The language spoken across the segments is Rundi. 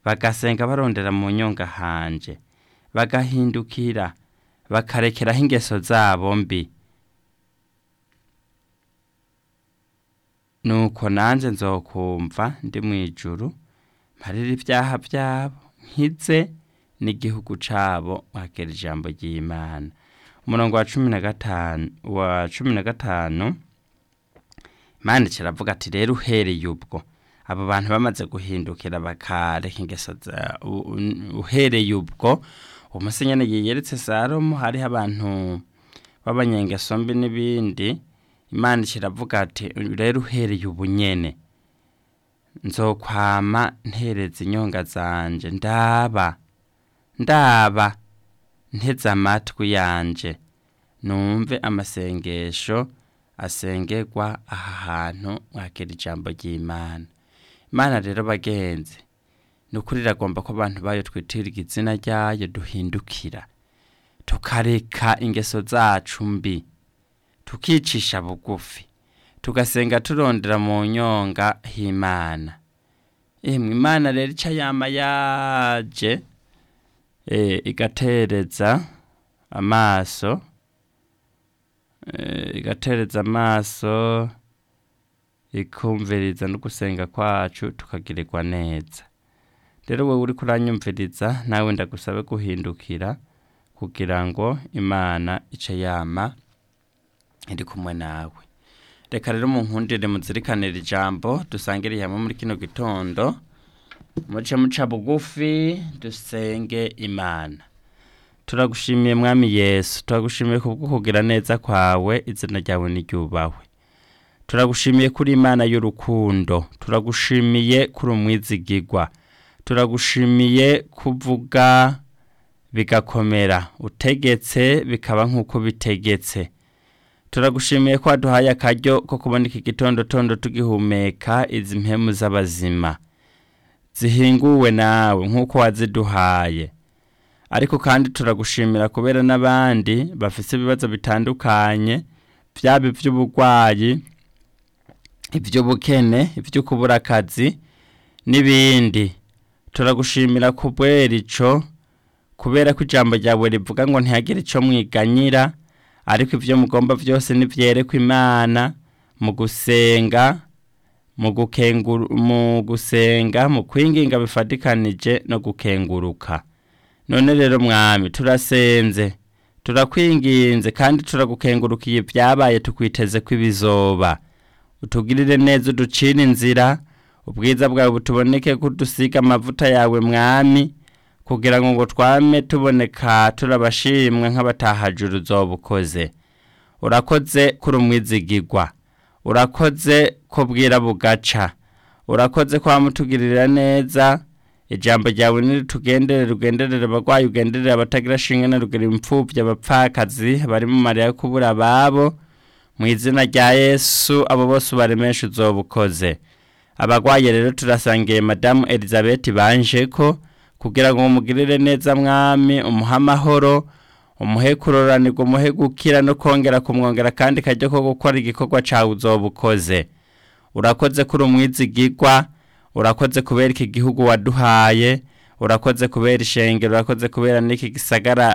bagasenga barondera mu nyonga hanje bagahindukira bakarekeraho ingeso zabo mbi nuko nanjye nzokumva ndi mu ijuru mparira ibyaha byabo nkize n'igihugu cyabo wakera ijambo ry'imana umurongo wa cumi na gatanu wa cumi na gatanu imana kiravuga ati rero uhereye ubwo abo bantu bamaze guhindukira bakareka ingeso za uhereye ubwo umusenyene yiyeretse salomo hariho abantu b'abanyengeso mbi n'ibindi imana kiravuga ati rero uhereye ubu nyene nzokwama ntereza inyonga zanje ndaba ndaba nteze amatwi yanje numve amasengesho asengerwa aha hantu mwakira ijambo ry'imana imana rero bagenzi ni ukuri iragomba ko abantu bayo twitiriga izina ryayo duhindukira tukareka ingeso zacu mbi tukicisha bugufi tugasenga turondera mu nyonga h'imana emwe imana rero ica yama yaje igatereza amaso igatereza amaso ikumviriza no gusenga kwacu tukagirirwa neza rero wowe uri kuranyumviriza nawe ndagusabe guhindukira kugira ngo imana ice yama iri kumwe nawe reka rero munkundire muzirikanire ijambo dusangire hamwe muri kino gitondo muce muca bugufi dusenge imana turagushimiye mwami yesu turagushimiye kubwo kugira neza kwawe izina ryawe niryubahwe turagushimiye kuri imana y'urukundo turagushimiye kuri umwizigigwa turagushimiye kuvuga bigakomera utegetse bikaba nk'uko bitegetse turagushimiye ko waduhaye akaryo ko kubona iki gitondo tondo tugihumeka izi mpemu z'abazima zihinguwe nawe nk'uko waziduhaye ariko kandi turagushimira kubera n'abandi bafite ibibazo bitandukanye byaba iby'uburwayi iby'ubukene ibyo kubura akazi n'ibindi turagushimira kubera icyo kubera ko ijambo ryawe rivuga ngo ntihagire icyo mwiganyira ariko ibyo mugomba byose nibyerekwa imana mu gusenga mu gusenga mu kwinginga bifatikanije no gukenguruka none rero mwami turasenze turakwinginze kandi turagukengurukiye ibyabaye tukwiteze ko ibizoba utugirire neza uducire inzira ubwiza bwawe butuboneke ko dusiga amavuta yawe mwami kugira ngo ngo twame tuboneka turabashimwe nk'abatahajuru uzoba ukoze urakoze kuri umwizigigwa urakoze ko bwira bugaca urakoze ko wamutugirira neza ijambo ryawe niritugenderere rugenderere abarwayi ugenderere abatagira shinge na rugero imfubyi abapfakazi bari mu mariya yo kubura ababo mu izina rya yesu abo bose ubaremesha uzoba ukoze abarwayi rero turasangiye madamu elizabeth banje ko kugira ngo umugirire neza mwami umuhe amahoro umuhe kuroranirwa umuhe gukira no kongera kumwongera kandi kajya ko gukora igikorwa cyawe uzoba ukoze urakoze kuri umwizigigwa urakoze kubera iki gihugu waduhaye urakoze kubera ishengero urakoze kubera n'iki gisagara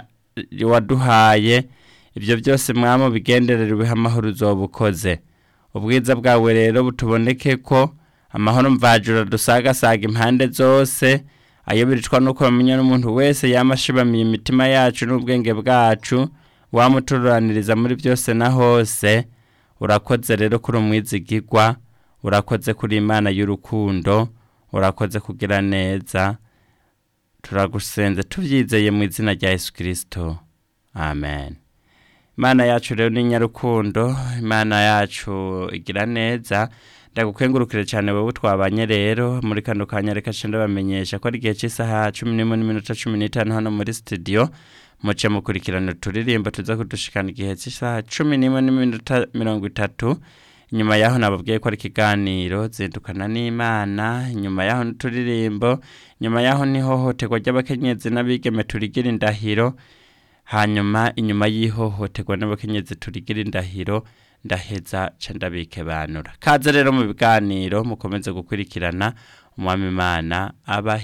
waduhaye ibyo byose mwami bigenderere ubihe amahoro uzoba ukoze ubwiza bwawe rero butuboneke ko amahoro mvajura dusagasaga impande zose ayobereshwa nuko bamenya n'umuntu wese yamashibamiye imitima yacu n'ubwenge bwacu wamuturaniriza muri byose na hose urakoze rero kuri umwizigigwa urakoze kuri imana y'urukundo urakoze kugira neza turagusenze tubyizeye mu izina rya yesu kirisito amen imana yacu rero ni nyarukundo imana yacu igira neza ndagukengurukire cyane wowe twabanye rero muri kano kanya reka nshinga bamenyesha ko ari igihe cy'isaha cumi n'imwe n'iminota cumi n'itanu hano muri sitidiyo muce mukurikirana uturirimbo tuza kudushikana igihe cy'isaha cumi n'imwe n'iminota mirongo itatu inyuma yaho nababwiye ko ari ikiganiro zindukana n'imana inyuma yaho n'uturirimbo inyuma yaho n'ihohoterwa ry'abakenyezi n'abigeme turigira indahiro hanyuma inyuma y'ihohoterwa n'abakenyezi turigira indahiro ndaheza ndabike banura kaze rero mu biganiro mukomeze gukurikirana umwami imana abahe